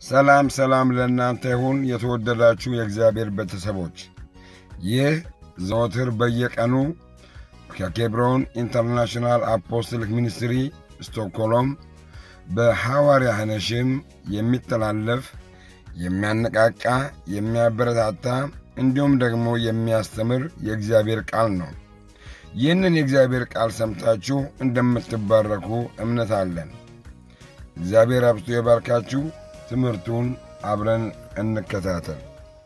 ሰላም ሰላም ለእናንተ ይሁን የተወደዳችሁ የእግዚአብሔር ቤተሰቦች። ይህ ዘወትር በየቀኑ ከኬብሮን ኢንተርናሽናል አፖስትሊክ ሚኒስትሪ ስቶክሆልም በሐዋርያ ሐነሽም የሚተላለፍ የሚያነቃቃ፣ የሚያበረታታ እንዲሁም ደግሞ የሚያስተምር የእግዚአብሔር ቃል ነው። ይህንን የእግዚአብሔር ቃል ሰምታችሁ እንደምትባረኩ እምነት አለን። እግዚአብሔር አብዝቶ የባርካችሁ። ትምህርቱን አብረን እንከታተል።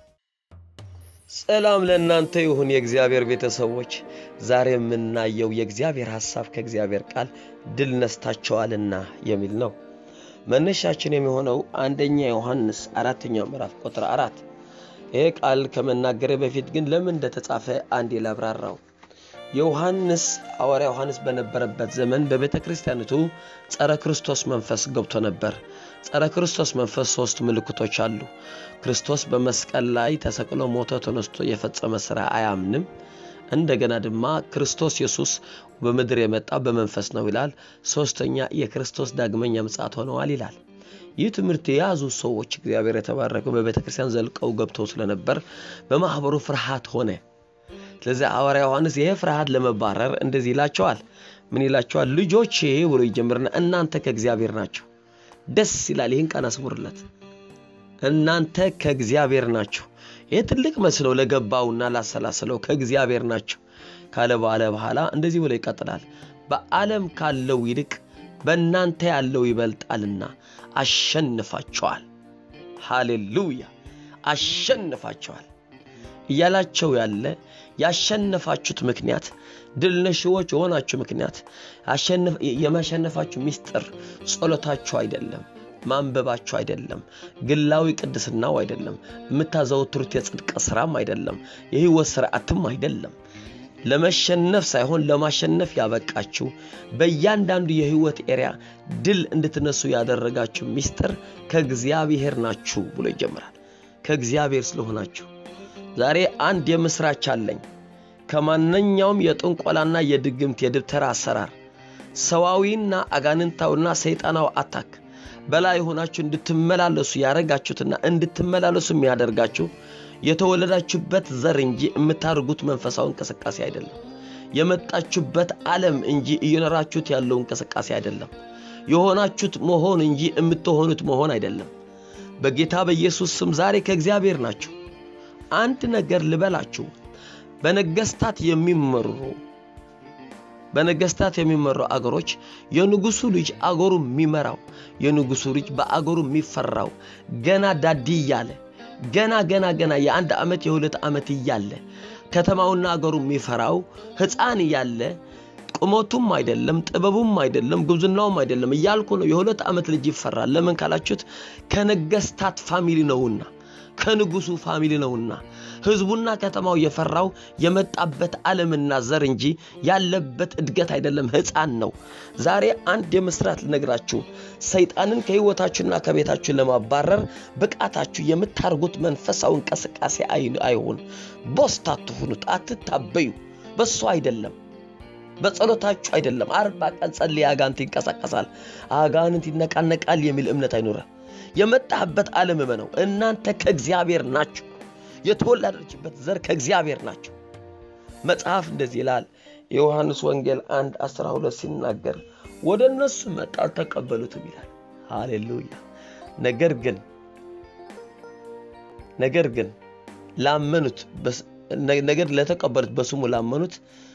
ሰላም ለእናንተ ይሁን የእግዚአብሔር ቤተሰቦች። ዛሬ የምናየው የእግዚአብሔር ሐሳብ ከእግዚአብሔር ቃል ድል ነስታቸዋልና የሚል ነው። መነሻችን የሚሆነው አንደኛ ዮሐንስ አራተኛው ምዕራፍ ቁጥር አራት ይሄ ቃል ከመናገሬ በፊት ግን ለምን እንደተጻፈ አንዴ ላብራራው። የዮሐንስ ሐዋርያ ዮሐንስ በነበረበት ዘመን በቤተ ክርስቲያኒቱ ጸረ ክርስቶስ መንፈስ ገብቶ ነበር። ጸረ ክርስቶስ መንፈስ ሶስት ምልክቶች አሉ። ክርስቶስ በመስቀል ላይ ተሰቅሎ ሞቶ ተነስቶ የፈጸመ ሥራ አያምንም። እንደገና ድማ ክርስቶስ ኢየሱስ በምድር የመጣ በመንፈስ ነው ይላል። ሶስተኛ የክርስቶስ ዳግመኛ ምጽአት ሆነዋል ይላል። ይህ ትምህርት የያዙ ሰዎች እግዚአብሔር የተባረከው በቤተ ክርስቲያን ዘልቀው ገብተው ስለነበር በማኅበሩ ፍርሃት ሆነ። ስለዚህ ሐዋርያ ዮሐንስ ይህ ፍርሃት ለመባረር እንደዚህ ይላቸዋል። ምን ይላቸዋል? ልጆቼ ብሎ ይጀምርና እናንተ ከእግዚአብሔር ናቸው። ደስ ይላል። ይህን ቃል አስምሩለት። እናንተ ከእግዚአብሔር ናቸው። ይህ ትልቅ መስለው ለገባውና ላሰላሰለው ከእግዚአብሔር ናቸው ካለ ባለ በኋላ እንደዚህ ብሎ ይቀጥላል። በዓለም ካለው ይልቅ በእናንተ ያለው ይበልጣልና አሸንፋቸዋል። ሃሌሉያ! አሸንፋቸዋል እያላቸው ያለ ያሸነፋችሁት ምክንያት ድል ነሺዎች የሆናችሁ ምክንያት የማሸነፋችሁ ምስጢር ጸሎታችሁ አይደለም፣ ማንበባችሁ አይደለም፣ ግላዊ ቅድስናው አይደለም፣ የምታዘወትሩት የጽድቅ ስራም አይደለም፣ የህይወት ስርዓትም አይደለም። ለመሸነፍ ሳይሆን ለማሸነፍ ያበቃችሁ በእያንዳንዱ የህይወት ኤሪያ ድል እንድትነሱ ያደረጋችሁ ምስጢር ከእግዚአብሔር ናችሁ ብሎ ይጀምራል። ከእግዚአብሔር ስለሆናችሁ ዛሬ አንድ የምስራች አለኝ። ከማንኛውም የጥንቆላና የድግምት የድብተራ አሰራር ሰዋዊና አጋንንታውና ሰይጣናው አታክ በላይ ሆናችሁ እንድትመላለሱ ያደረጋችሁትና እንድትመላለሱ የሚያደርጋችሁ የተወለዳችሁበት ዘር እንጂ የምታደርጉት መንፈሳዊ እንቅስቃሴ አይደለም። የመጣችሁበት ዓለም እንጂ እየኖራችሁት ያለው እንቅስቃሴ አይደለም። የሆናችሁት መሆን እንጂ የምትሆኑት መሆን አይደለም። በጌታ በኢየሱስ ስም ዛሬ ከእግዚአብሔር ናችሁ። አንድ ነገር ልበላችሁ። በነገስታት የሚመሩ በነገስታት የሚመሩ አገሮች የንጉሱ ልጅ አገሩ የሚመራው የንጉሱ ልጅ በአገሩ የሚፈራው ገና ዳዲ እያለ ገና ገና ገና የአንድ ዓመት የሁለት ዓመት እያለ ከተማውና አገሩ የሚፈራው ሕፃን እያለ ቁመቱም አይደለም ጥበቡም አይደለም ጉብዝናውም አይደለም እያልኩ ነው። የሁለት ዓመት ልጅ ይፈራል። ለምን ካላችሁት ከነገስታት ፋሚሊ ነውና ከንጉሱ ፋሚሊ ነውና ህዝቡና ከተማው የፈራው የመጣበት ዓለምና ዘር እንጂ ያለበት እድገት አይደለም፣ ሕፃን ነው። ዛሬ አንድ የምስራት ልነግራችሁ፣ ሰይጣንን ከህይወታችሁና ከቤታችሁ ለማባረር ብቃታችሁ የምታርጉት መንፈሳዊ እንቅስቃሴ አይሁን። ቦስት አትሁኑት፣ አትታበዩ። በሱ አይደለም በጸሎታችሁ አይደለም። አርባ ቀን ጸልይ አጋንንት ይንቀሳቀሳል፣ አጋንንት ይነቃነቃል የሚል እምነት አይኖረ የመጣህበት ዓለም እመነው። እናንተ ከእግዚአብሔር ናችሁ። የተወለደችበት ዘር ከእግዚአብሔር ናቸው። መጽሐፍ እንደዚህ ይላል። የዮሐንስ ወንጌል አንድ አስራ ሁለት ሲናገር ወደ እነሱ መጣ አልተቀበሉትም ይላል። ሃሌሉያ። ነገር ግን ነገር ግን ላመኑት ነገር ለተቀበሉት በስሙ ላመኑት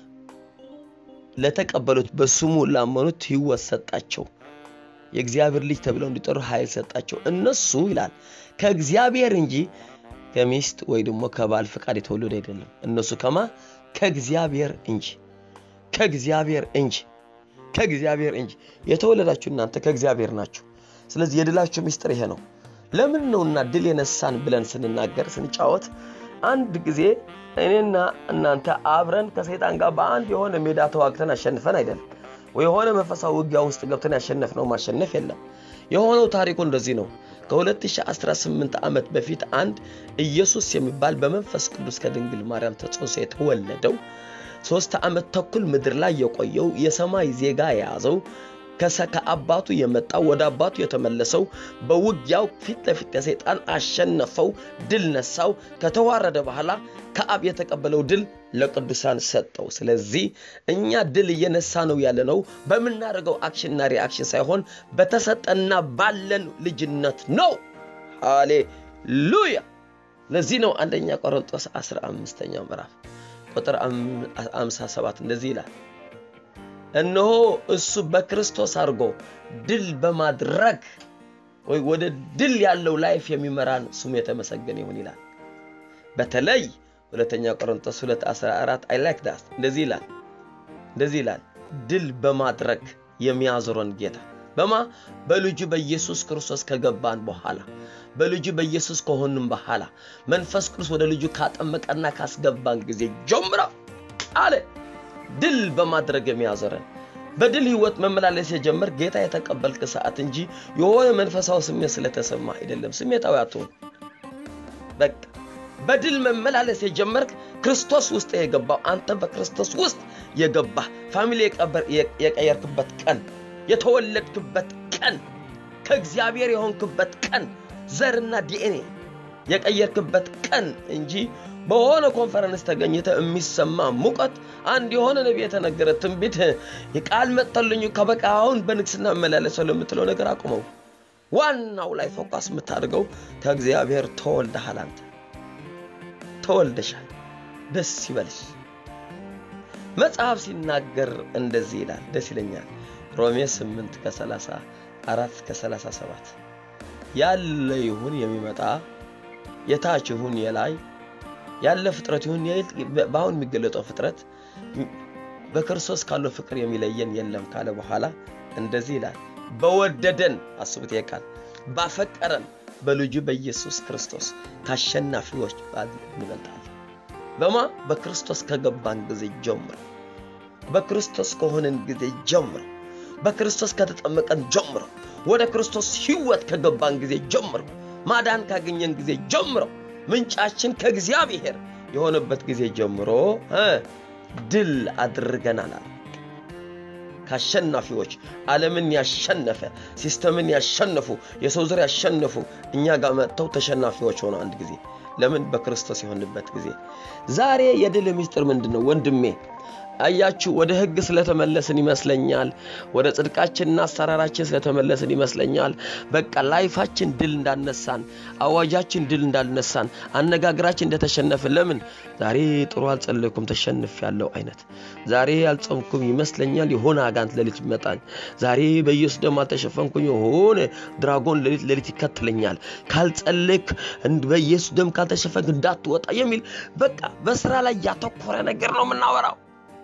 ለተቀበሉት በስሙ ላመኑት ሕይወት ሰጣቸው የእግዚአብሔር ልጅ ተብለው እንዲጠሩ ኃይል ሰጣቸው። እነሱ ይላል ከእግዚአብሔር እንጂ ከሚስት ወይ ደግሞ ከባል ፍቃድ የተወለዱ አይደለም። እነሱ ከማ ከእግዚአብሔር እንጂ ከእግዚአብሔር እንጂ ከእግዚአብሔር እንጂ የተወለዳችሁ እናንተ ከእግዚአብሔር ናችሁ። ስለዚህ የድላችሁ ምስጢር ይሄ ነው። ለምን ነውና ድል የነሳን ብለን ስንናገር ስንጫወት አንድ ጊዜ እኔና እናንተ አብረን ከሰይጣን ጋር በአንድ የሆነ ሜዳ ተዋግተን አሸንፈን አይደለም ወይ የሆነ መንፈሳዊ ውጊያ ውስጥ ገብተን ያሸነፍነው ማሸነፍ የለም። የሆነው ታሪኩ እንደዚህ ነው። ከ2018 ዓመት በፊት አንድ ኢየሱስ የሚባል በመንፈስ ቅዱስ ከድንግል ማርያም ተጸንሶ የተወለደው ሶስት ዓመት ተኩል ምድር ላይ የቆየው የሰማይ ዜጋ የያዘው ከአባቱ የመጣው ወደ አባቱ የተመለሰው በውጊያው ፊት ለፊት ከሰይጣን አሸነፈው፣ ድል ነሳው። ከተዋረደ በኋላ ከአብ የተቀበለው ድል ለቅዱሳን ሰጠው። ስለዚህ እኛ ድል እየነሳ ነው ያለነው በምናደርገው አክሽንና ሪአክሽን ሳይሆን በተሰጠና ባለን ልጅነት ነው። ሃሌሉያ! ለዚህ ነው አንደኛ ቆሮንጦስ 15ኛው ምዕራፍ ቁጥር 57 እንደዚህ ይላል፣ እነሆ እሱ በክርስቶስ አድርጎ ድል በማድረግ ወይ ወደ ድል ያለው ላይፍ የሚመራን ስሙ የተመሰገነ ይሁን ይላል። በተለይ ሁለተኛ ቆሮንቶስ 2 14 አይ ላይክ ዳት እንደዚህ ይላል እንደዚህ ይላል ድል በማድረግ የሚያዞረን ጌታ በማ በልጁ በኢየሱስ ክርስቶስ ከገባን በኋላ በልጁ በኢየሱስ ከሆንም በኋላ መንፈስ ቅዱስ ወደ ልጁ ካጠመቀና ካስገባን ጊዜ ጀምሮ አለ ድል በማድረግ የሚያዞረን በድል ህይወት መመላለስ የጀመር ጌታ የተቀበልክ ሰዓት እንጂ የሆነ መንፈሳዊ ስሜት ስለተሰማ አይደለም። ስሜታዊ አትሆን። በቃ በድል መመላለስ የጀመርክ ክርስቶስ ውስጥ የገባው አንተ በክርስቶስ ውስጥ የገባ ፋሚሊ የቀየርክበት ቀን፣ የተወለድክበት ቀን፣ ከእግዚአብሔር የሆንክበት ቀን፣ ዘርና ዲኤንኤ የቀየርክበት ቀን እንጂ በሆነ ኮንፈረንስ ተገኝተ የሚሰማ ሙቀት አንድ የሆነ ነቢይ የተነገረ ትንቢት የቃል መጥተልኝ ከበቃ አሁን በንግስና እመላለሰው ለምትለው ነገር አቁመው። ዋናው ላይ ፎካስ የምታደርገው ከእግዚአብሔር ተወልደሃል። አንተ ተወልደሻል። ደስ ይበልሽ። መጽሐፍ ሲናገር እንደዚህ ይላል፣ ደስ ይለኛል። ሮሜ 8 ከ34 ከ37 ያለ ይሁን የሚመጣ የታች ይሁን የላይ ያለ ፍጥረት ይሁን በአሁን የሚገለጠው ፍጥረት በክርስቶስ ካለው ፍቅር የሚለየን የለም ካለ በኋላ እንደዚህ ይላል፣ በወደደን አስቡት፣ ቃል ባፈቀረን በልጁ በኢየሱስ ክርስቶስ ከአሸናፊዎች እንበልጣለን። በማ በክርስቶስ ከገባን ጊዜ ጀምሮ፣ በክርስቶስ ከሆነን ጊዜ ጀምሮ፣ በክርስቶስ ከተጠመቀን ጀምሮ፣ ወደ ክርስቶስ ሕይወት ከገባን ጊዜ ጀምሮ፣ ማዳን ካገኘን ጊዜ ጀምሮ ምንጫችን ከእግዚአብሔር የሆነበት ጊዜ ጀምሮ ድል አድርገናል። ከአሸናፊዎች ዓለምን ያሸነፈ ሲስተምን ያሸነፉ የሰው ዘር ያሸነፉ እኛ ጋር መጥተው ተሸናፊዎች ሆነው አንድ ጊዜ ለምን በክርስቶስ የሆንበት ጊዜ ዛሬ የድል ምስጢር ምንድን ነው ወንድሜ? አያችሁ ወደ ህግ ስለተመለስን ይመስለኛል። ወደ ጽድቃችንና አሰራራችን ስለተመለስን ይመስለኛል። በቃ ላይፋችን ድል እንዳነሳን፣ አዋጃችን ድል እንዳልነሳን፣ አነጋገራችን እንደተሸነፍን። ለምን ዛሬ ጥሩ አልጸለይኩም ተሸንፍ ያለው አይነት ዛሬ አልጾምኩም ይመስለኛል። የሆነ አጋንት ሌሊት ይመጣል። ዛሬ በኢየሱስ ደም አልተሸፈንኩኝ፣ የሆነ ድራጎን ሌሊት ሌሊት ይከትለኛል። ካልጸለይክ በኢየሱስ ደም ካልተሸፈንክ እንዳትወጣ የሚል በቃ በስራ ላይ ያተኮረ ነገር ነው የምናወራው።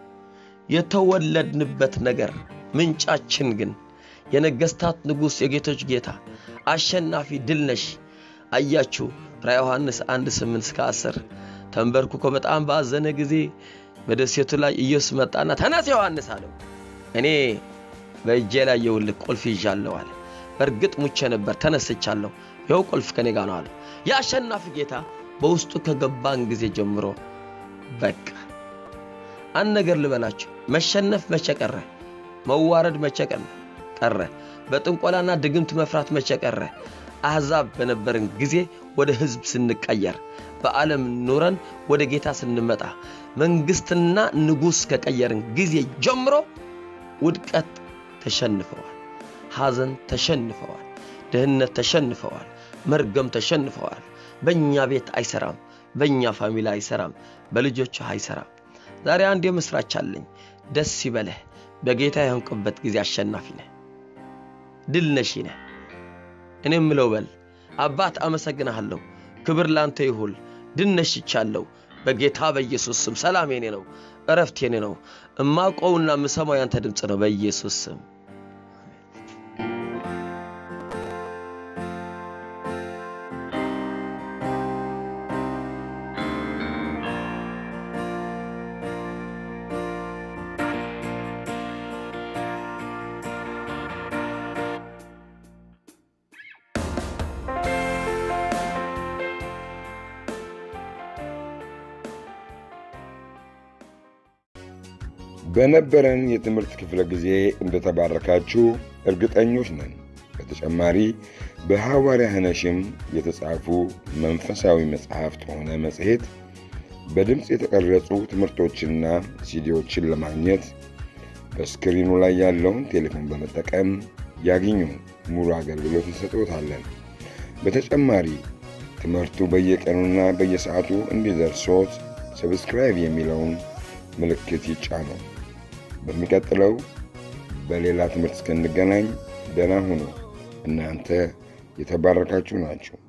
የተወለድንበት ነገር ምንጫችን ግን የነገስታት ንጉሥ የጌቶች ጌታ አሸናፊ ድል ነሽ። አያችሁ ራ ዮሐንስ 1 8 እስከ 10 ተንበርክኮ በጣም ባዘነ ጊዜ በደሴቱ ላይ ኢየሱስ መጣና ተነስ ዮሐንስ አለው። እኔ በእጄ ላይ የውልቅ ቁልፍ ይዣለሁ አለ። በእርግጥ ሙቼ ነበር ተነስቻለሁ፣ ይኸው ቁልፍ ከኔ ጋር ነው አለው። የአሸናፊ ጌታ በውስጡ ከገባን ጊዜ ጀምሮ በቃ አንድ ነገር ልበላችሁ፣ መሸነፍ መቼ ቀረ? መዋረድ መቼ ቀረ? በጥንቆላና ድግምት መፍራት መቼ ቀረ? አሕዛብ በነበርን ጊዜ ወደ ሕዝብ ስንቀየር፣ በዓለም ኑረን ወደ ጌታ ስንመጣ፣ መንግሥትና ንጉሥ ከቀየርን ጊዜ ጀምሮ ውድቀት ተሸንፈዋል፣ ሐዘን ተሸንፈዋል፣ ድህነት ተሸንፈዋል፣ መርገም ተሸንፈዋል። በእኛ ቤት አይሰራም፣ በእኛ ፋሚሊ አይሰራም፣ በልጆችህ አይሰራም። ዛሬ አንድ የምስራች አለኝ። ደስ ይበለህ። በጌታ የሆንክበት ጊዜ አሸናፊ ነህ፣ ድል ነሺ ነህ። እኔ ምለው በል አባት አመሰግንሃለሁ፣ ክብር ላንተ ይሁን፣ ድል ነሽቻለሁ። በጌታ በኢየሱስ ስም ሰላም የኔ ነው፣ እረፍት የኔ ነው። እማውቀውና የምሰማው ያንተ ድምፅ ነው። በኢየሱስ ስም በነበረን የትምህርት ክፍለ ጊዜ እንደተባረካችሁ እርግጠኞች ነን። በተጨማሪ በሐዋርያ ኅነሽም የተጻፉ መንፈሳዊ መጽሐፍት ሆነ መጽሔት፣ በድምፅ የተቀረጹ ትምህርቶችና ሲዲዎችን ለማግኘት በስክሪኑ ላይ ያለውን ቴሌፎን በመጠቀም ያግኙ። ሙሉ አገልግሎት እንሰጥዎታለን። በተጨማሪ ትምህርቱ በየቀኑና በየሰዓቱ እንዲደርሶት ሰብስክራይብ የሚለውን ምልክት ይጫኑ። በሚቀጥለው በሌላ ትምህርት እስክንገናኝ ደህና ሁኑ። እናንተ የተባረካችሁ ናችሁ።